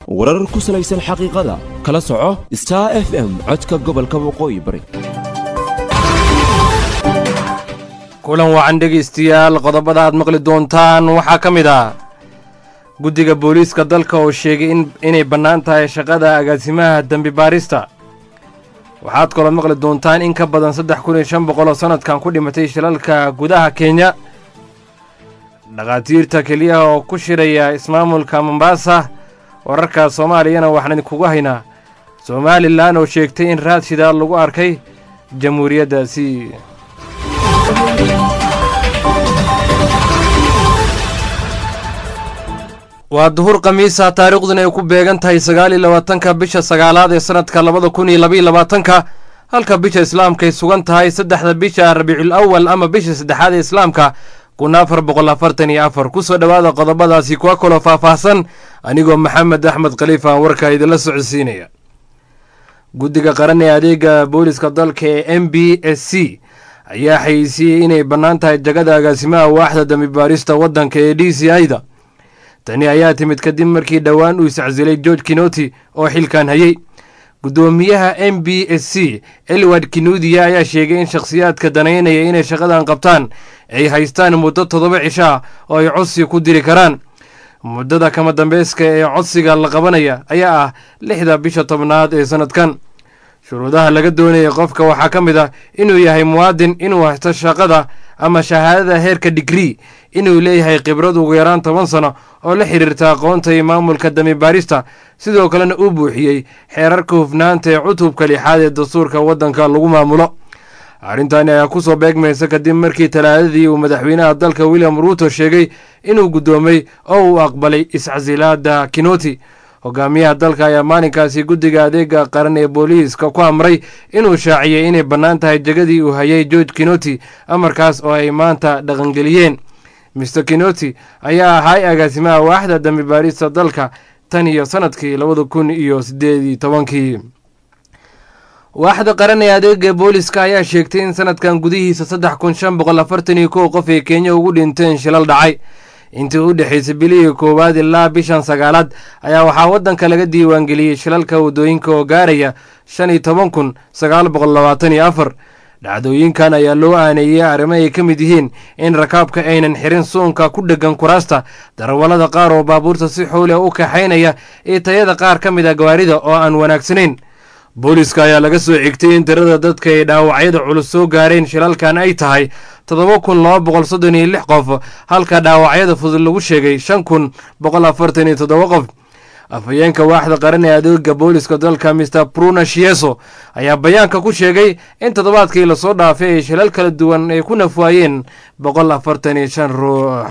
warar ku salaysan xaqiiqada kala soco star f m codka gobolka waqooyi bari kulan wacan dhegaystayaal qodobada aad maqli doontaan waxaa ka mid ah guddiga booliiska dalka oo sheegay inay bannaan tahay shaqada agaasimaha dembi baarista waxaad kaloo maqli doontaan in ka badan saddex kun iyo shan boqol oo sannadkan ku dhimatay shilalka gudaha kenya dhakhaatiirta keliyaha oo ku shiraya ismaamulka mombaasa wararka soomaaliyana waxaan idinkugu haynaa somalilan oo sheegtay in raad shidaal lagu arkay jamhuuriyaddaasi waa duhur khamiisa taariikhduna ay ku beegan tahay sagaal iyo labaatanka bisha sagaalaad ee sannadka labada kun iyo labaiyo labaatanka halka bisha islaamka ay sugan tahay saddexda bisha rabiicul awal ama bisha saddexaad ee islaamka kun afar boqol afartan iyo afar ku soo dhowaada qodobadaasi kuwa kaloo faahfaahsan anigoo maxamed axmed khaliifa warka idinla socodsiinaya guddiga qaran ee adeega booliska dalka ee m b s c ayaa xayeysiiyey inay bannaan tahay jagada agaasimaha waaxda dambibaarista waddanka ee d c i da tani ayaa timid kadib markii dhowaan uu iscasilay george kinoti oo xilkan hayey guddoomiyaha m b s c elward kinuudiya ayaa sheegay in shakhsiyaadka danaynaya inay shaqadan qabtaan ay haystaan muddo toddoba cisho ah oo ay codsi ku diri karaan muddada kama dambeyska ee codsiga la qabanaya ayaa ah lixda bisha tobnaad ee sannadkan shuruudaha laga doonaya qofka waxaa ka mid ah inuu yahay muwaadin inuu haysto shaqada ama shahaadada heerka digrii inuu leeyahay khibrad ugu yaraan toban sano oo la xiriirta aqoonta iyo maamulka damibaarista sidoo kalena uu buuxiyey xeerarka hufnaanta ee cutubka lixaad ee dastuurka waddanka lagu maamulo arrintani ayaa ku soo beegmaysa kadib markii talaadadii uu madaxweynaha dalka william ruuto sheegay inuu guddoomay oo uu aqbalay iscasilaada kinoti hogaamiyaha dalka ayaa maalinkaasi guddiga adeega qaran ee booliiska ku amray inuu shaaciyey inay bannaan tahay jegadii uu hayay george kinoti amarkaas oo ay maanta dhaqangeliyeen mister kinoti ayaa ahay agaasimaha waaxda dambibaarista dalka tan iyo sannadkii labada kun iyo siddeed iyo tobankii waaxda qaran ee adeega booliska ayaa sheegtay in sanadkan gudihiisa saddex kun shan boqol afartan iyo kow qof ay kenya ugu dhinteen shilal dhacay intii u dhexaysay bilihii koowaad ilaa bishan sagaalaad ayaa waxaa waddanka laga diiwaangeliyey shilalka waddooyinka oo gaaraya shan iyo toban kun sagaal boqol labaatan iyo afar dhacdooyinkan ayaa loo aaneeyey arrimo ay ka mid yihiin in rakaabka aynan xirin suunka ku dheggan kuraasta darawallada qaar oo baabuurta si xooliha u kaxaynaya iyo tayada qaar ka mid a gawaarida oo aan wanaagsanayn booliska ayaa laga soo xigtay in tirada dadka ay dhaawacyada culus soo gaareen shilalkan ay tahay toddoba kun laba boqol soddon iyo lix qof halka dhaawacyada fudud lagu sheegay shan kun boqol afartan iyo toddoba qof afhayeenka waaxda qaran ee adeega booliska dalka mister bruna shieso ayaa bayaanka ku sheegay in toddobaadkii lasoo dhaafay ay shilal kala duwan ay ku nafwaayeen boqol afartan iyo shan ruux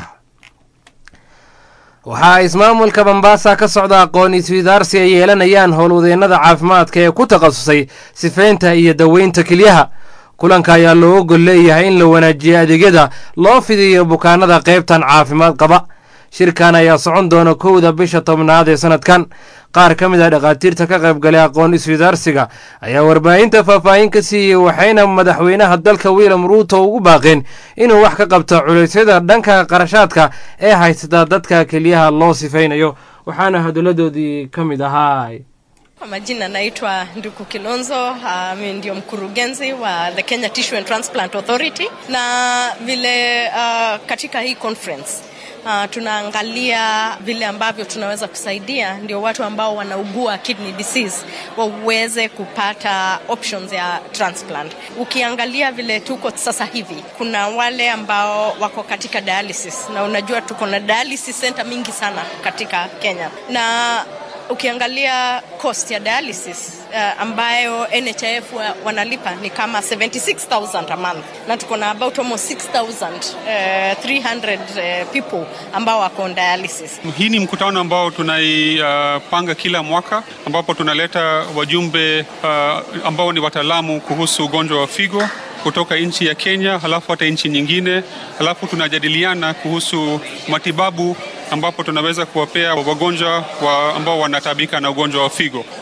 waxaa ismaamulka mombaasa ka socda aqoon iswidaarsi ay yeelanayaan howlwadeennada caafimaadka ee ku takhasusay sifeynta iyo daweynta kelyaha kulanka ayaa loo gol leeyahay in la wanaajiyo adeegyada loo fidiyo bukaanada qaybtan caafimaad qaba shirkan ayaa socon doona kowda bisha tobnaad ee sannadkan qaar ka mid ah dhakhaatiirta ka qaybgalay aqoon iswidaarsiga ayaa warbaahinta faahfaahin ka siiyey waxayna madaxweynaha dalka william ruuto ugu baaqeen inuu wax ka qabto culeysyada dhanka qarashaadka ee haysata dadka keliyaha loo sifaynayo waxaana hadalladoodii ka mid ahaa Kwa majina naitwa Nduku Kilonzo, mimi uh, ndio mkurugenzi wa the Kenya Tissue and Transplant Authority, na vile uh, katika hii conference Uh, tunaangalia vile ambavyo tunaweza kusaidia ndio watu ambao wanaugua kidney disease waweze kupata options ya transplant. Ukiangalia vile tuko sasa hivi, kuna wale ambao wako katika dialysis, na unajua tuko na dialysis center mingi sana katika Kenya na ukiangalia cost ya dialysis uh, ambayo NHIF wa, wanalipa ni kama 76000 a month na tuko na about almost 6300 uh, uh, people ambao wako on dialysis. Hii ni mkutano ambao tunaipanga uh, kila mwaka ambapo tunaleta wajumbe uh, ambao ni wataalamu kuhusu ugonjwa wa figo kutoka nchi ya Kenya, halafu hata nchi nyingine, halafu tunajadiliana kuhusu matibabu ambapo tunaweza kuwapea wagonjwa wa ambao wanatabika na ugonjwa wa figo.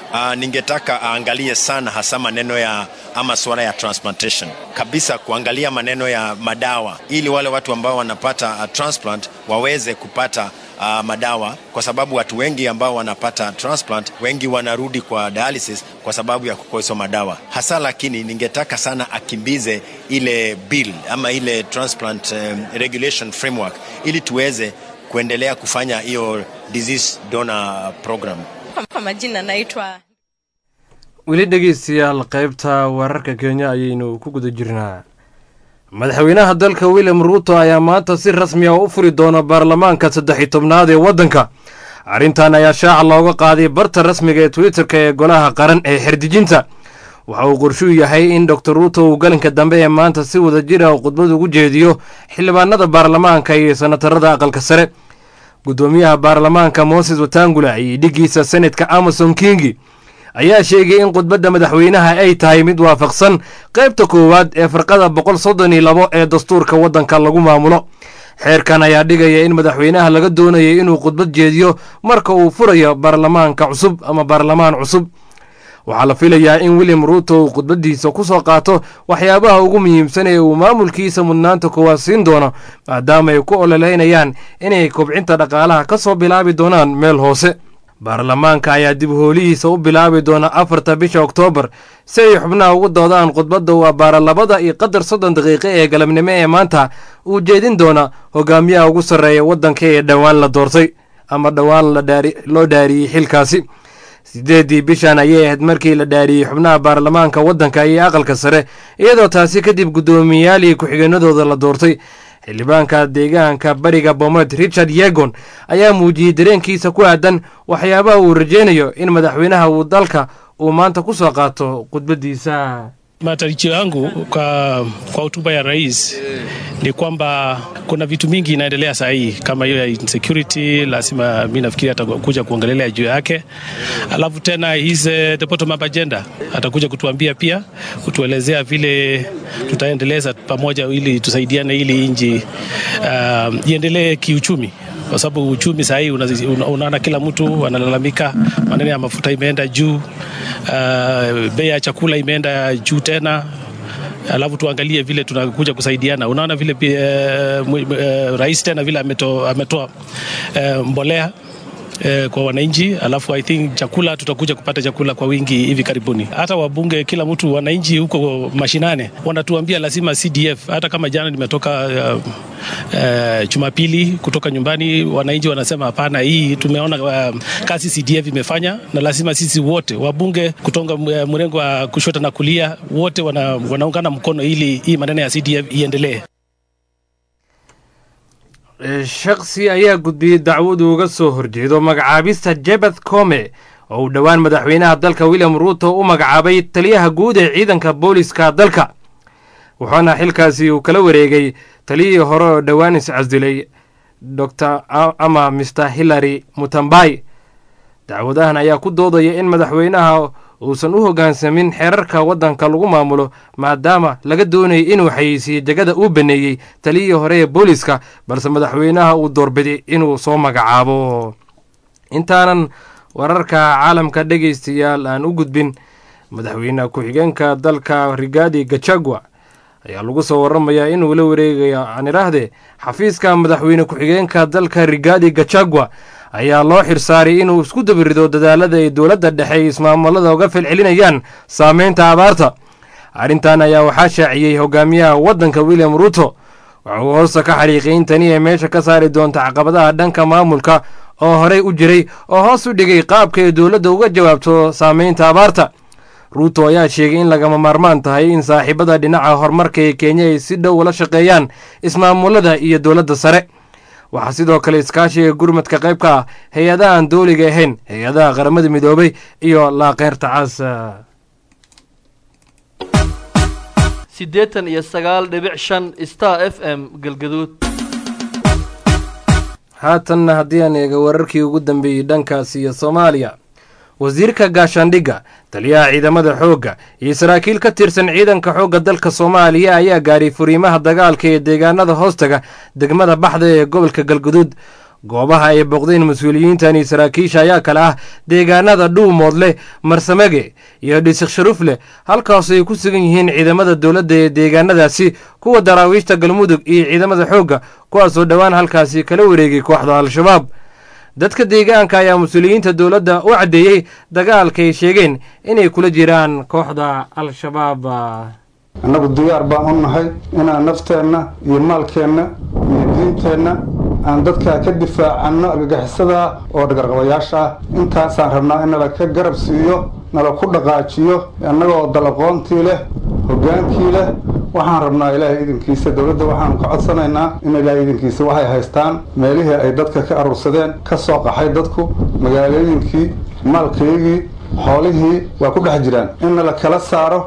uh, ningetaka aangalie sana hasa maneno ya ama suala ya transplantation kabisa, kuangalia maneno ya madawa, ili wale watu ambao wanapata uh, transplant waweze kupata uh, madawa, kwa sababu watu wengi ambao wanapata transplant wengi wanarudi kwa dialysis kwa sababu ya kukosa madawa hasa. Lakini ningetaka sana akimbize ile bill ama ile transplant um, regulation framework ili tuweze kuendelea kufanya hiyo disease donor program. Kwa majina naitwa weli dhegeystayaal qaybta wararka kenya ayaynu ku guda jirnaa madaxweynaha dalka william ruuto ayaa maanta si rasmi ah u furi doona baarlamaanka saddex iyo tobnaad ee waddanka arrintan ayaa shaaca looga qaaday barta rasmiga ee twitterka ee golaha qaran ee xerdijinta waxa uu qorshuu yahay in dor ruuto uu galinka dambe ee maanta si wada jir ah khudbad ugu jeediyo xildhibaanada baarlamaanka iyo sanatarada aqalka sare guddoomiyaha baarlamaanka moses watangula iyo dhigiisa senatka amason kingi ayaa sheegay in khudbadda madaxweynaha ay tahay mid waafaqsan qaybta koowaad ee farqada boqol soddon iyo labo ee dastuurka waddanka lagu maamulo xeerkan ayaa dhigaya in madaxweynaha laga doonayay inuu khudbad jeediyo marka uu furayo baarlamaanka cusub ama baarlamaan cusub waxaa la filayaa in william ruuto uu khudbaddiisa ku soo qaato waxyaabaha ugu muhiimsan ee uu maamulkiisa mudnaanta koowaad siin doono maadaama ay ku ololeynayaan inay kobcinta dhaqaalaha ka soo bilaabi doonaan meel hoose baarlamaanka ayaa dib hoolihiisa u bilaabi doona afarta bisha oktoobar si ay xubnaha ugu doodaan khudbadda waa baara labada iyo qadar soddon daqiiqo ee galabnimo ee maanta uu jeedin doona hogaamiyaha ugu sarreeya waddanka ee dhowaan la doortay ama dhowaan loo dhaariyey xilkaasi sideeddii bishan ayay ahayd markii la dhaariyey xubnaha baarlamaanka waddanka iyo aqalka sare iyadoo taasi kadib guddoomiyayaal ku-xigeenadooda la doortay xildhibaanka deegaanka bariga bomet richard yegon ayaa muujiyey dareenkiisa ku aadan waxyaabaha uu rajeynayo in madaxweynaha uu dalka uu maanta ku soo qaato khudbaddiisa Matarajio yangu kwa, kwa hotuba ya rais ni kwamba kuna vitu mingi inaendelea saa hii kama hiyo ya insecurity, lazima mi nafikiri atakuja kuongelelea juu yake. Alafu tena his the bottom up agenda atakuja kutuambia pia, kutuelezea vile tutaendeleza pamoja ili tusaidiane ili nchi uh, iendelee kiuchumi kwa sababu uchumi saa hii unaona kila mtu analalamika, maneno ya mafuta imeenda juu, uh, bei ya chakula imeenda juu tena alafu tuangalie vile tunakuja kusaidiana. Unaona vile uh, uh, rais tena vile ametoa ameto, uh, mbolea eh, kwa wananchi, alafu I think chakula tutakuja kupata chakula kwa wingi hivi karibuni. Hata wabunge, kila mtu, wananchi huko mashinane wanatuambia lazima CDF. Hata kama jana nimetoka uh, uh, Jumapili kutoka nyumbani, wananchi wanasema hapana, hii tumeona uh, kazi CDF imefanya na lazima sisi wote wabunge kutoka uh, mrengo wa kushoto na kulia wote wana, wanaungana mkono ili hii maneno ya CDF iendelee. shakhsi ayaa gudbiyey dacwad uga soo horjeedo magacaabista jebeth come oo uu dhowaan madaxweynaha dalka william ruuto u magacaabay taliyaha guud ee ciidanka booliska dalka wuxuuna xilkaasi uu kala wareegay taliyihii hore oo dhowaan iscasdilay dor ama mr hillary mutambai dacwadahan ayaa ku doodaya in madaxweynaha uusan u hoggaansamin xeerarka waddanka lagu maamulo maadaama laga doonayay inuu xayeysiiyo jegada uu baneeyey taliyihii hore ee booliska balse madaxweynaha uu doorbiday inuu soo magacaabo intaanan wararka caalamka dhegaystayaal aan u gudbin madaxweyne ku-xigeenka dalka rigaadi gachagua ayaa lagu soo waramayaa inuu la wareegayo aan idhaahdee xafiiska madaxweyne ku-xigeenka dalka rigaadi gachagua ayaa loo xirsaaray inuu isku dabirido dadaalada ay dowladda dhexe ismaamulada uga falcelinayaan saameynta abaarta arrintan ayaa waxaa shaaciyey hogaamiyaha waddanka william ruuto waxa uu hoosta ka xariiqay in tani ay meesha ka saari doonta caqabadaha dhanka maamulka oo horey u jiray oo hoos u dhigay qaabka ay dowladda uga jawaabto saameynta abaarta ruuto ayaa sheegay in lagama maarmaan tahay in saaxiibada dhinaca horumarka ee kenya ay si dhow ula shaqeeyaan ismaamulada iyo dowladda sare waxaa sidoo kale iskaashiga gurmadka qayb ka ah hay-adahan dooliga ahayn hay-adaha qaramada midoobay iyo laaqeyrta cas siddeetan iyo sagaal dhibic shan star f m galgaduud haatanna haddii aan eega wararkii ugu dambeeyey dhankaas iyo soomaaliya wasiirka gaashaandhigga taliyaha ciidamada xoogga iyo saraakiil ka tirsan ciidanka xoogga dalka soomaaliya ayaa gaaray furiimaha dagaalka ee deegaanada hoostaga degmada baxda ee gobolka galguduud goobaha ay booqdeen mas-uuliyiintan iyo saraakiisha ayaa kale ah deegaanada dhuumoodleh marsamege iyo dhisik sharufleh halkaas ay ku sugan yihiin ciidamada dowladda ee deegaanadaasi kuwa daraawiishta galmudug iyo ciidamada xoogga kuwaasoo dhowaan halkaasi kala wareegay kooxda al-shabaab dadka deegaanka ayaa mas-uuliyiinta dowladda u caddeeyey dagaalka ay sheegeen inay kula jiraan kooxda al-shabaab annagu diyaar baan u nahay inaan nafteenna iyo maalkeenna iyo diinteenna aan dadkaa ka difaacanno argagixisada oo dhagarqabayaasha ah intaasaan rabnaa in nala ka garab siiyo nala ku dhaqaajiyo annagoo dalaqoontii leh hoggaankii leh waxaan rabnaa ilaahay idinkiisa dowladda waxaanu ka codsanaynaa in ilaahay idinkiisa waxay haystaan meelihii ay dadka ka aruursadeen ka soo qaxay dadku magaalooyinkii maalkaygii xoolihii waa ku dhex jiraan in nala kala saaro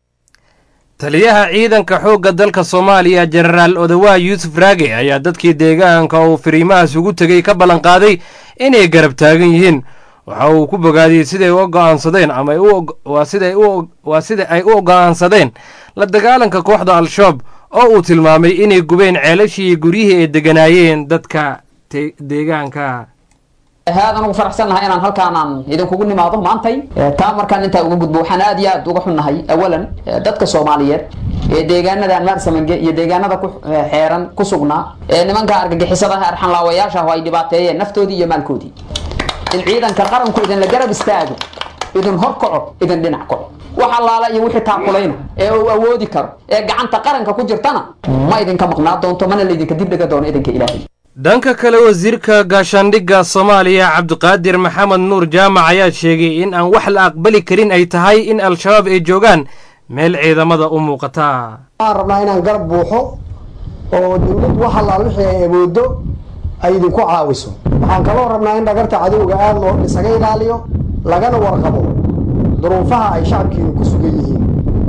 taliyaha ciidanka xoogga dalka soomaaliya jenaraal odawaa yuusuf raage ayaa dadkii deegaanka uu firiimahaas ugu tegey ka ballanqaaday inay garab taagan yihiin waxa uu ku bogaadiyey siday u go'aansadeen ama waa sida ay u go'aansadeen la dagaalanka kooxda al-shabaab oo uu tilmaamay inay gubeen ceelashii guryihii ay deganaayeen dadka deegaanka aad ugu faraxsannahay inaan halkaanaan idinkugu nimaado maantay taa markaan intaa uga gudbo waxaan aad iyo aad uga xunnahay awalan dadka soomaaliyeed ee deegaanadan maarsamange iyo deegaanada ku xeeran ku sugnaa ee nimanka argagixisada arxanlaawayaasha oo ay dhibaateeyeen naftoodii iyo maalkoodii in ciidanka qaranku idinla garab istaago idin hor kaco idin dhinac kaco wax allaala iyo wixii taakulayna ee uu awoodi karo ee gacanta qaranka ku jirtana ma idinka maqnaa doonto mana laydinka dibdhiga doono idinka ilaahay dhanka kale wasiirka gaashaandhigga soomaaliya cabdiqaadir maxamed nuur jaamac ayaa sheegay in aan wax la aqbali karin ay tahay in al-shabaab ay joogaan meel ciidamada u muuqata waxaan rabnaa inaan garab buuxo oo dowlad wax allaal wixii ay awoodo ay idinku caawiso waxaan kaloo rabnaa in dhagarta cadowga aad loo isaga ilaaliyo lagana warqabo duruufaha ay shacabkiinu ku sugan yihiin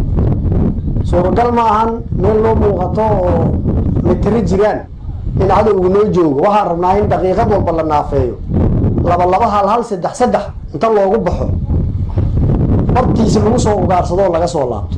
suuragal ma ahan meel loo muuqato oo mitiro jiraan in cadowgu noo joogo waxaan rabnaa in daqiiqad walba la naafeeyo laba laba hal hal saddex saddex inta loogu baxo hortiisa lagu soo ugaarsado oo laga soo laabto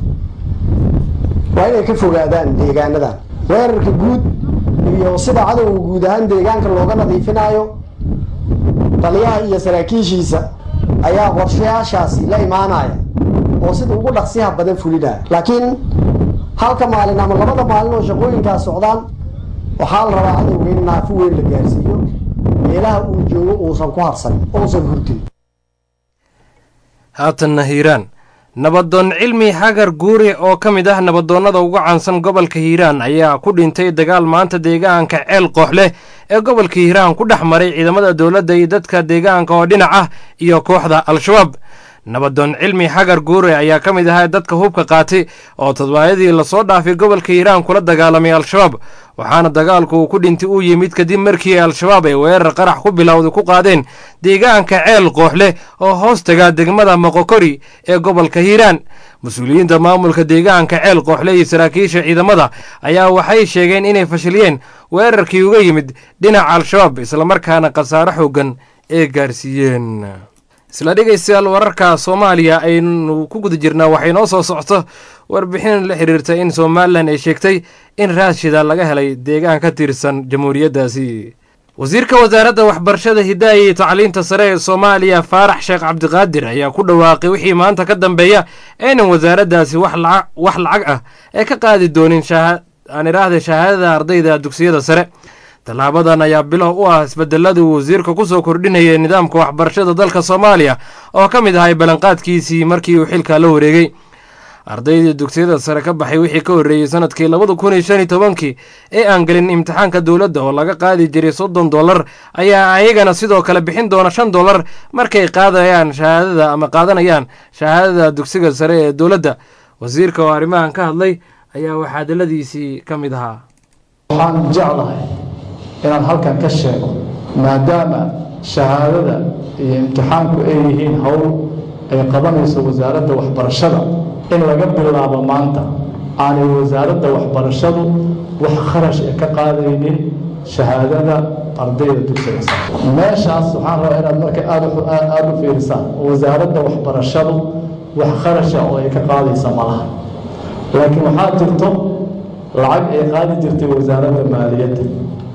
waa inay ka fogaadaan deegaanadan weerarka guud iyo sida cadowga guud ahaan deegaanka looga nadiifinaayo taliyaha iyo saraakiishiisa ayaa qorshayaashaasi la imaanaya oo sida ugu dhaqsiyaha badan fulinaya laakiin halka maalin ama labada maalin oo shaqooyinkaas socdaan waxaa la rabaa cadowga in naafo weyn la gaarsiiyo meelaha uu joogo uusan ku harsan uusan hurdin haatanna hiiraan nabadoon cilmi xagar guure oo ka mid ah nabadoonnada ugu caansan gobolka hiiraan ayaa ku dhintay dagaal maanta deegaanka ceel koox leh ee gobolka hiiraan ku dhex maray ciidamada dowladda iyo dadka deegaanka oo dhinac ah iyo kooxda al-shabaab nabadoon cilmi xagar guure ayaa ka mid ahaa dadka hubka qaatay oo toddobaadadii lasoo dhaafay gobolka hiiraan kula dagaalamay al-shabaab waxaana dagaalku uu ku dhintay uu yimid kadib markii al-shabaab ay weerar qarax ku bilowday ku qaadeen deegaanka ceel koox leh oo hoos tagaa degmada moqokori ee gobolka hiiraan mas-uuliyiinta maamulka deegaanka ceel kooxle iyo saraakiisha ciidamada ayaa waxay sheegeen inay fashiliyeen weerarkii uga yimid dhinaca al-shabaab islamarkaana khasaaro xoogan ee gaarsiiyeen isla dhegaystayaal wararka soomaaliya aynu ku guda jirnaa waxay noo soo socto warbixin la xiriirta in somalilan ay sheegtay in raashida laga helay deegaan ka tirsan jamhuuriyaddaasi wasiirka wasaaradda waxbarashada hidaaya iyo tacliinta sare ee soomaaliya faarax sheekh cabdiqaadir ayaa ku dhawaaqay wixii maanta ka dambeeya aynan wasaaraddaasi wax lacag ah ee ka qaadi doonin aan idhaahda shahaadada ardayda dugsiyada sare tallaabadan ayaa bilow u ah isbedeladii wasiirka ku soo kordhinayay nidaamka waxbarashada dalka soomaaliya oo ka mid ahay ballanqaadkiisii markii uu xilka la wareegay ardaydii dugsiyada sare ka baxay wixii ka horreeyey sanadkii labada kun iyo shan iyo tobankii ee aan gelin imtixaanka dowladda oo laga qaadi jiray soddon dollar ayaa ayagana sidoo kale bixin doona shan dollar markay qaadayaan shahaadada ama qaadanayaan shahaadada dugsiga sare ee dowladda wasiirka oo arrimahan ka hadlay ayaa waxaadaladiisii ka mid ahaa waxaan jeclahay inaan halkan ka sheego maadaama shahaadada iyo imtixaanku ay yihiin howl ay qabanayso wasaaradda waxbarashada in laga bilaabo maanta aanay wasaaradda waxbarashadu wax kharash ee ka qaadaynin shahaadada ardayda dugsiga sare meeshaas waxaan rabaa inaad marka aad aada u fiirisaan wasaaradda waxbarashadu wax kharasha oo ay ka qaadaysa malaha laakiin waxaa jirto lacag ay qaadi jirtay wasaaradda maaliyadda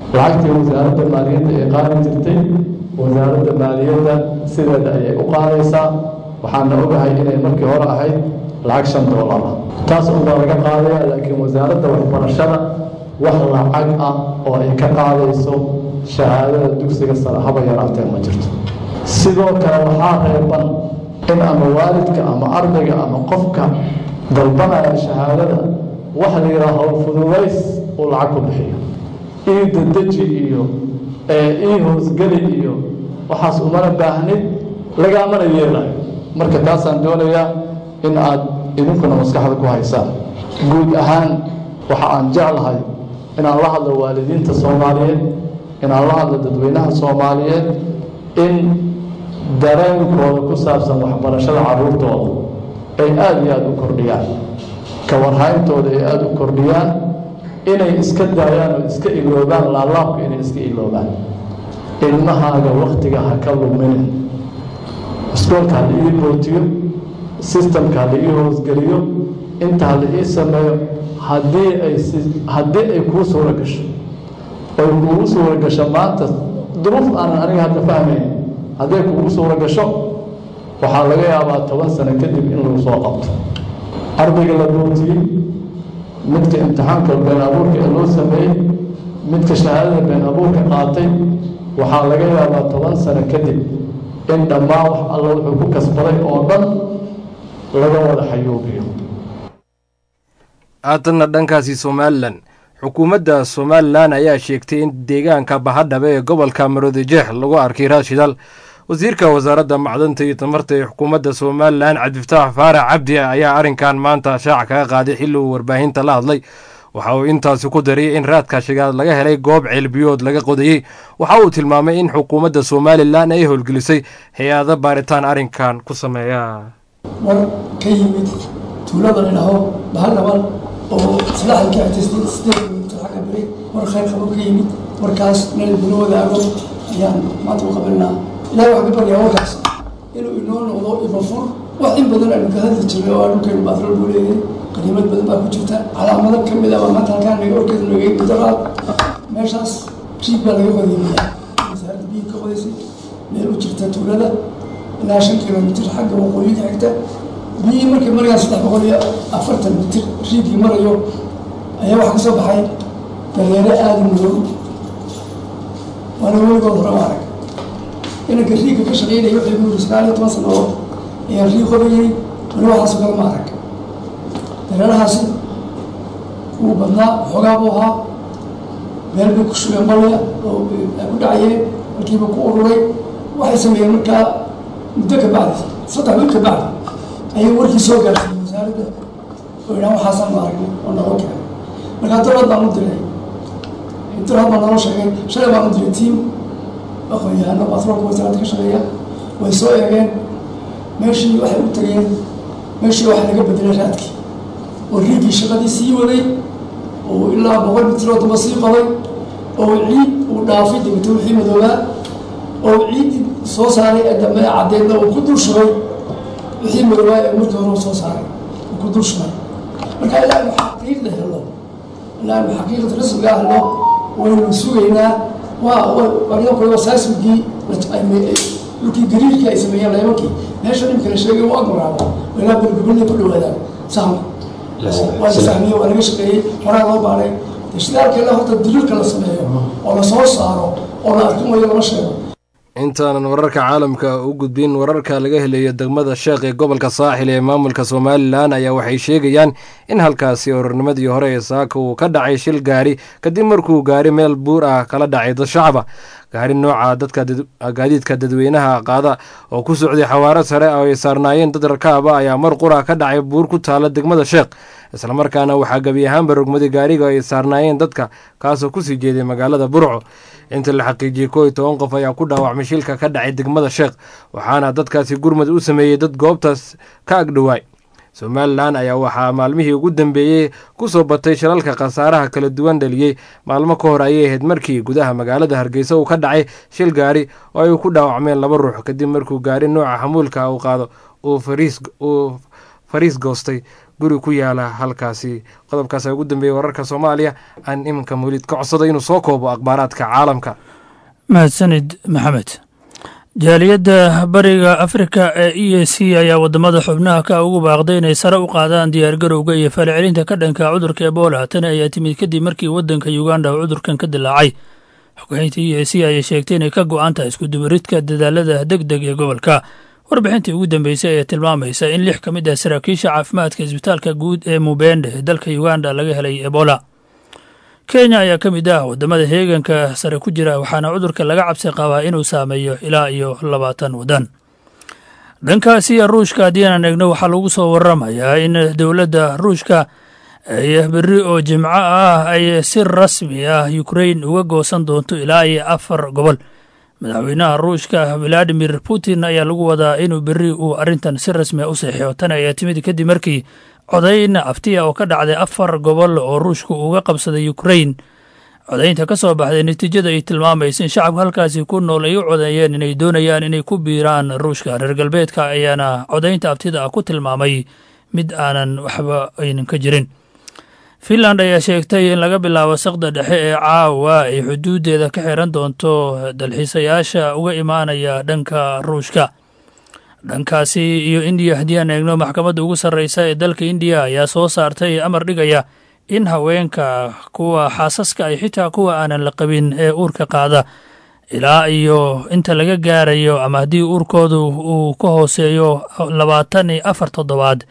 lacagtii wasaaradda maaliyadda ee qaadi jirtay wasaaradda maaliyadda sideeda ayay u qaadaysaa waxaana ogahay inay markii hore ahayd lacag shan doolar ah taas unbaa laga qaadaya laakiin wasaaradda waxbarashada wax lacag ah oo ay ka qaadayso shahaadada dugsiga sare haba yaraatee ma jirto sidoo kale waxaa reeban in ama waalidka ama ardayga ama qofka dalbanaya shahaadada wax la yidhaha howlfududays uu lacag ku bixiyo ii dadeji iyo ii hoosgeli iyo waxaas umana baahnid lagaamana yeelayo marka taasaan doonayaa in aad idinkuna maskaxda ku haysaan guud ahaan waxa aan jeclahay inaan la hadlo waalidiinta soomaaliyeed inaan la hadlo dadweynaha soomaaliyeed in dareenkooda ku saabsan waxbarashada carruurtooda ay aada iyo aada u kordhiyaan ka warhayntooda ay aada u kordhiyaan inay iska daayaan oo iska iloobaan laalaabka inay iska iloobaan ilmahaaga waktiga ha ka luminin iskoolka ha la ii bootiyo sistamka ha la ii hoosgeliyo inta ha la ii sameeyo haddii ay haddii ay kuu suura gasho oy kuugu suura gasho maanta duruuf aanan aniga hadda fahmayn hadday kuugu suura gasho waxaa laga yaabaa toban sano kadib in lagu soo qabto ardayga la bootiyey midka imtixaanka been abuurka ee loo sameeyey midka shahaadada been abuurka qaatay waxaa laga yaabaa toban sano kadib in dhammaan wax alla wuxuu ku kasbaday oo dhan laga wada xayuubiyo haatanna dhankaasi somalilan xukuumadda somalilan ayaa sheegtay in deegaanka bahadhabe ee gobolka maroodijeex lagu arkay raashidal wasiirka wasaaradda macdanta iyo tamarta ee xukuumadda somalilan cabdifataax faarax cabdi ayaa arrinkan maanta shaaca kaga qaaday xilli uu warbaahinta la hadlay waxa uu intaasi ku dariyey in raadka shigaad laga helay goob ceelbiyood laga qodayey waxa uu tilmaamay in xukuumadda somalilan ay howlgelisay hay-ado baaritaan arrinkan ku sameeya war ka yimid tuulada la dhaho bahaldhaban oo islaaxilka xigtay sideed kilomitir xagga bari war khayr qabo ka yimid warkaas meel bilo wadaago ayaan maanta u qabanaa ilahay waxaan ka baryaa warkaas inuu inoo noqdo ibafur wax in badan aynu ka hadli jirnay oo dhulkeenu baatro loo leeyahay qaniimad badan baa ku jirta calaamado ka mid ah baa maanta halkaan naga orkeeda nagay gudaraad meeshaas riig baa laga qodaynayaa wasaaradda biyo ka qodaysay meel u jirta tuulada ilaa shan kilomitir xagga waqooyiga xigta biyihii markay marayaan saddex boqol iyo afartan mitir riigii marayo ayaa waxaa ka soo baxay dareere aada madow waana weligood hore u arag inanka riigka ka shaqeynaya waxay ku yiri sagaal iyo toban sanadood ayaa riig qobayay weli waxaasoo kale ma arag dareerahaasi kuwu badnaa xoogaa buu ahaa meel bay ku shugeen balya oo ku dhacayeen markiiba ku ururay waxay sameeyeen markaa muddo ka bacdi saddex wiil ka bacdi ayay warkii soo gaarsiiyey wasaaradda oo idhaan waxaasaan ma aragnay oo naloo keenay markaa dowlad baan u diray dowlad baa naloo sheegay shalay baan u diray tiam aqoon-yahano batroolka wasaaradda ka shaqeeya way soo eegeen meeshii waxay u tageen meeshii waxa laga bedelay raadkii oo riigii shaqadii sii waday oo ilaa boqol mitir oo damba sii qoday oo ciid uu dhaafay degto wixii madoobaa oo ciiddii soo saaray ee dambe ee caddeedna uu ku dul shubay wixii madoobaa ee markii hore uu soo saaray uu ku dul shubay marka ilaa inu xaqiiqda helo ilaa inu xaqiiqda rasmigaa helo waynu sugaynaa waa aniga kule wasaasmigii dhulkii gariirkii ay sameeyeen leebankii meesha dhimka la sheegay waa guraabo ilaa bergobolday ku dhawaadaan sahanku waa la fahmiyey waa laga shaqeeyey horaa loo baaray shidaalkeena horta daliilka la sameeyo oo la soo saaro oo la arkin wayo lama sheego intaanan wararka caalamka u gudbin wararka laga helayo degmada sheekh ee gobolka saaxil ee maamulka somalilan ayaa waxay sheegayaan in halkaasi orornimadii hore ee saaka uu ka dhacay shil gaari kadib markuu gaari meel buur ah kala dhacay dad shacaba gaari nooca dadka gaadiidka dadweynaha qaada oo ku socday xawaaro sare oo ay saarnaayeen dad rakaaba ayaa mar qura ka dhacay buur ku taala degmada sheekh islamarkaana waxaa gebi ahaanba rogmaday gaariga ay saarnaayeen dadka kaasoo kusii jeeday magaalada burco inta la xaqiijiyey koo iyo toban qof ayaa ku dhaawacmay shilka ka dhacay degmada sheekh waxaana dadkaasi gurmad u sameeyey dad goobtaas ka agdhowaay somalilan ayaa waxaa maalmihii ugu dambeeyey ku soo batay shilalka khasaaraha kala duwan dhaliyey maalmo ka hor ayay ahayd markii gudaha magaalada hargeysa uu ka dhacay shil gaari oo ay ku dhaawacmeen laba ruux kadib markuu gaari nooca xamuulka uu qaado uu fariis goostay guri ku yaala halkaasi qodobkaas ugu dambeeyey wararka soomaaliya aan iminka mawlid ka codsada inuu soo koobo akhbaaraadka caalamka mahadsanid maxamed jaaliyadda bariga afrika ee e a c ayaa wadamada xubnaha ka ugu baaqday inay sare u qaadaan diyaargarowga iyo falcelinta ka dhanka cudurka ebola tani ayaa timid kadib markii wadanka uganda uu cudurkan ka dilaacay xogeynta e a c ayay sheegtay inay ka go-an tahay iskudubaridka dadaalada deg deg ee gobolka warbixintii ugu dambeysay ayaa tilmaamaysa in lix ka mid ah saraakiisha caafimaadka isbitaalka guud ee mubende ee dalka uganda laga helay ebola kenya ayaa ka mid ah wadamada heeganka sare ku jira waxaana cudurka laga cabsi qabaa inuu saameeyo ilaa iyo labaatan wadan dhankaasi ruushka haddii aanan eegno waxaa lagu soo waramayaa in dowladda ruushka ay berri oo jimco ah ay si rasmi ah ukrain uga goosan doonto ilaa iyo afar gobol madaxweynaha ruushka valadimir putin ayaa lagu wadaa inuu berri uu arrintan si rasmi a u seexio tan ayaa timid kadib markii codayn aftiya oo ka dhacday afar gobol oo ruushku uga qabsaday ukrain codaynta ka soo baxday natiijada ay tilmaamaysa in shacabka halkaasi ku nool ay u codeeyeen inay doonayaan inay ku biiraan ruushka reer galbeedka ayaana codaynta aftida ah ku tilmaamay mid aanan waxba aynan ka jirin finland ayaa sheegtay in laga bilaabo saqda dhexe ee caawa ay xuduudeeda ka xiran doonto dalxiisayaasha uga imaanaya dhanka ruushka dhankaasi iyo indiya haddii aan eegno maxkamadda ugu sarreysa ee dalka indiya ayaa soo saartay amar dhigaya in haweenka kuwa xaasaska ay xitaa kuwa aanan la qabin ee uurka qaada ilaa iyo inta laga gaarayo ama haddii uurkoodu uu ka hooseeyo labaatan iyo afar toddobaad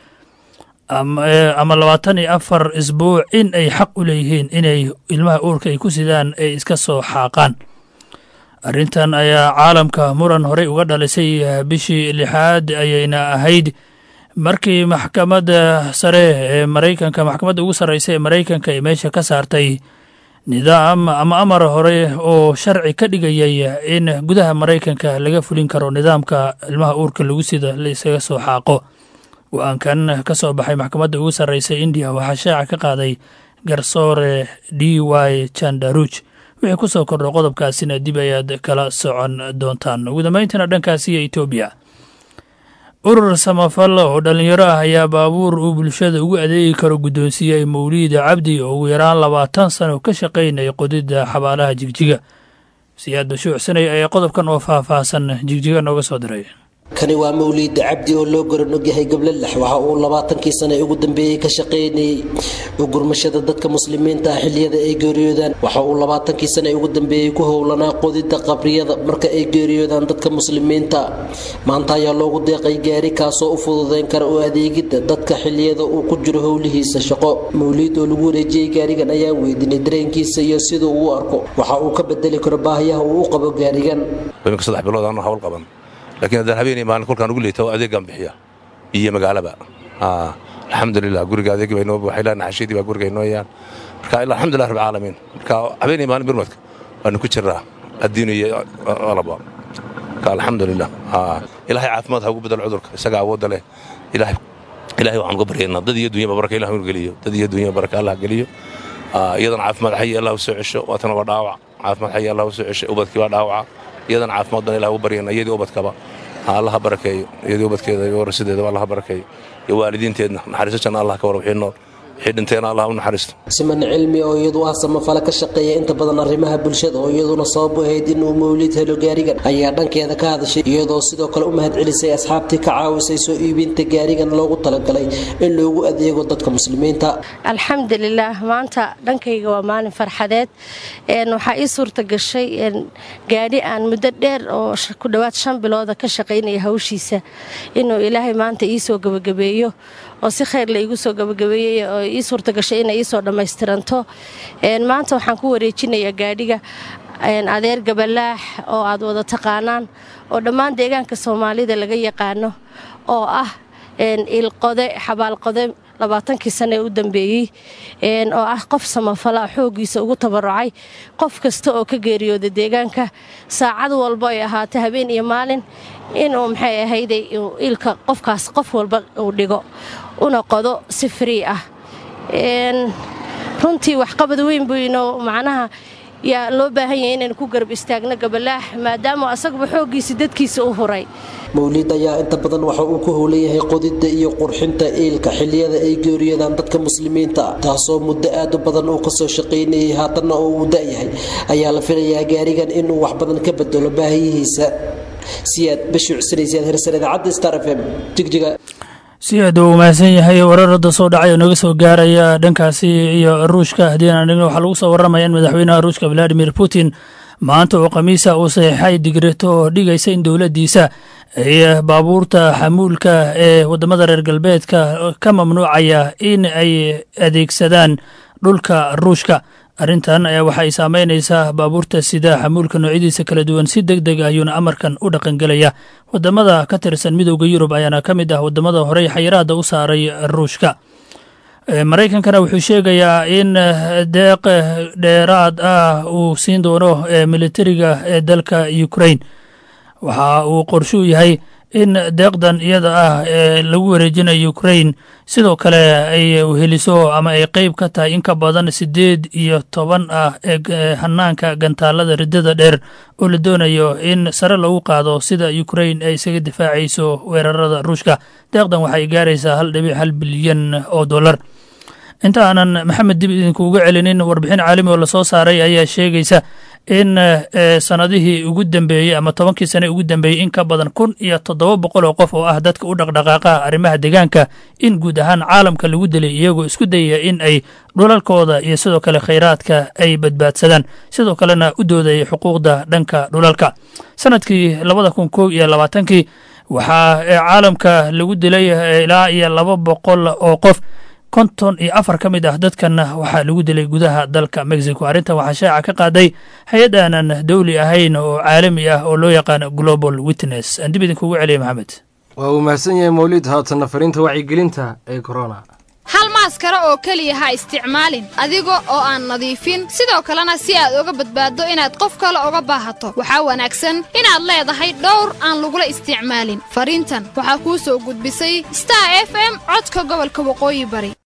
ama labaatan iyo afar isbuuc in ay xaq u leeyihiin inay ilmaha uurka ay ku sidaan ay iska soo xaaqaan arrintan ayaa caalamka muran horey uga dhalisay bishii lixaad ayayna ahayd markii maxkamadda sare ee maraykanka maxkamadda ugu sarreysa ee maraykanka ay meesha ka saartay nidaam ama amar hore oo sharci ka dhigayay in gudaha maraykanka laga fulin karo nidaamka ilmaha uurka lagu sida la isaga soo xaaqo go-aankan ka soo baxay maxkamadda ugu sarreysa indiya waxaa shaaca ka qaaday garsoore d y chandaruj wixii ku soo kordho qodobkaasina dib ayaad kala socon doontaan ugu dambayntana dhankaasi iyo etoobiya urur samafal oo dhallinyaro ah ayaa baabuur uu bulshada ugu adeegi karo guddoonsiiyey mawliida cabdi oo ugu yaraan labaatan sano ka shaqaynaya qodidda xabaalaha jigjiga siyaad bashuucsanay ayaa qodobkan oo faahfaahsan jigjiga nooga soo diray kani waa mawliida cabdi oo loo garan ogyahay gablalax waxa uu labaatankii sane ugu dambeeyey ka shaqaynayey ugurmashada dadka muslimiinta ah xiliyada ay geeriyoodaan waxa uu labaatankii sane ugu dambeeyey ku howlanaa qodida qabriyada marka ay geeriyoodaan dadka muslimiinta maanta ayaa loogu deeqay gaari kaasoo u fududeyn kara u adeegidda dadka xiliyada uu ku jiro howlihiisa shaqo mawliid oo lagu wareejiyey gaarigan ayaa weydinay dareenkiisa iyo siduu uu arko waxa uu ka bedeli karo baahiyaha uu u qabo gaarigan laakiin haddaan habeenay maalin kolkaan ugu leeta adeegaan bixiya iyo magaalaba alxamdulilah guriga adeegi baa inoo buuxa ilaa naxashadii baa guriga inoo yaan marka ilaa alxamdulilah rabbil caalamiin marka habeenay maalin birmadka waanu ku jiraa addiin iyo alaba marka alxamdulilah ilaahay caafimaad ha ugu bedelo cudurka isaga awoodda leh ilaahay ilaahay waxaan uga baryaynaa dad iyo dunyaba baraka ilah geliyo dad iyo dunyaba baraka allah geliyo iyadana caafimaad xayi allah u soo cesho waatana waa dhaawac caafimaad xayi allah u soo cesho ubadkii waa dhaawaca iyadana caafimaad baan ilah u baryana iyadii ubadkaba ha allaha barakeeyo iyadii ubadkeeda iyo warasideedaba allaha barakeeyo iyo waalidiinteedna naxariiso janna allah ka war wixii nool wixii dhinteena allah u naxariisto siman cilmi oo iyadu ah samafale ka shaqeeya inta badan arrimaha bulshada oo iyaduna sabab u ahayd inuu mawlid helo gaarigan ayaa dhankeeda ka hadashay iyadoo sidoo kale u mahadcelisay asxaabtii ka caawisay soo iibinta gaarigan loogu talagalay in loogu adeego dadka muslimiinta alxamdulilaah maanta dhankayga waa maalin farxadeed waxaa ii suurta gashay gaadhi aan muddo dheer oo ku dhowaad shan bilooda ka shaqaynaya hawshiisa inuu ilaahay maanta ii soo gebagabeeyo oo si khayr la iigu soo gabagabeeyey oo ii suurta gashay inay iisoo dhammaystiranto maanta waxaan ku wareejinayaa gaadhiga adeer gabalaax oo aad wada taqaanaan oo dhammaan deegaanka soomaalida laga yaqaano oo ah ilqode xabaalqode labaatankii sane ee u dambeeyey oo ah qof samafala xooggiisa ugu tabarucay qof kasta oo ka geeriyooda deegaanka saacad walba ay ahaatay habeen iyo maalin inuu maxay ahayday ilka qofkaas qof walba uu dhigo una qodo si frii ah runtii waxqabad weyn buu inoo macnaha yaa loo baahan yahay inaynu ku garab istaagno gabalaax maadaama asaguba xooggiisa dadkiisa u huray mawliid ayaa inta badan waxa uu ku howlan yahay qodidda iyo qurxinta iilka xilliyada ay geeriyadaan dadka muslimiinta ah taasoo muddo aad u badan uu kasoo shaqaynayay haatanna oo uu da-yahay ayaa la filayaa gaarigan inuu wax badan ka bedelo baahiyihiisa siyaad bashi cusanaysyaad hersan idaacadda star f m jigjiga si aad uu mahadsan yahay warar hadda soo dhacay oo naga soo gaaraya dhankaasi iyo ruushka haddii aan dhigno waxaa lagu soo warramaya in madaxweynaha ruushka valadimir putin maanta oo khamiisa uu saxiixay digreeto oo dhigaysa in dowladdiisa ay baabuurta xamuulka ee waddamada reer galbeedka ka mamnuucaya in ay adeegsadaan dhulka ruushka arrintan ayaa waxa ay saameynaysaa baabuurta sida xamuulka noocyadiisa kala duwan si deg deg ayuuna amarkan u dhaqangelaya waddamada ka tirsan midowda yurub ayaana ka mid ah waddamada horey xayiraadda u saaray ruushka maraykankana wuxuu sheegayaa in deeq dheeraad ah uu siin doono militariga ee dalka ukrain waxa uu qorshuu yahay in deeqdan iyada ah ee lagu wareejinayo ukrain sidoo kale ay heliso ama ay qeyb ka tahay in ka badan siddeed iyo toban ah ee hanaanka gantaalada riddada dheer oo la doonayo in sare lagu qaado sida ukrain ay isaga difaacayso weerarada ruushka deeqdan waxay gaaraysaa hal dhibic hal bilyan oo dollar inta aanan maxamed dib idinkuuga celinin warbixin caalami oo lasoo saaray ayaa sheegaysa in sanadihii ugu dambeeyey ama tobankii sane ugu dambeeyey in ka badan kun iyo toddoba boqol oo qof oo ah dadka u dhaqdhaqaaqa arrimaha deegaanka in guud ahaan caalamka lagu dilay iyagoo isku dayaya in ay dhulalkooda iyo sidoo kale khayraadka ay badbaadsadaan sidoo kalena u doodayay xuquuqda dhanka dhulalka sanadkii labada kun kow iyo labaatankii waxaa caalamka lagu dilay ilaa iyo laba boqol oo qof konton iyo afar ka mid ah dadkanna waxaa lagu dilay gudaha dalka mexico arrintan waxaa shaaca ka qaaday hay-ad aanan dowli ahayn oo caalami ah oo loo yaqaano global witness aan dib idinkugu celiya maxamed waa uu mahadsan yahay mawlid haatanna fariinta wacyigelinta ee corona hal maaskara oo keliya ha isticmaalin adiga oo aan nadiifin sidoo kalena si aad uga badbaaddo inaad qof kale uga baahato waxaa wanaagsan inaad leedahay dhowr aan lagula isticmaalin fariintan waxaa kuu soo gudbisay star f m codka gobolka waqooyi bari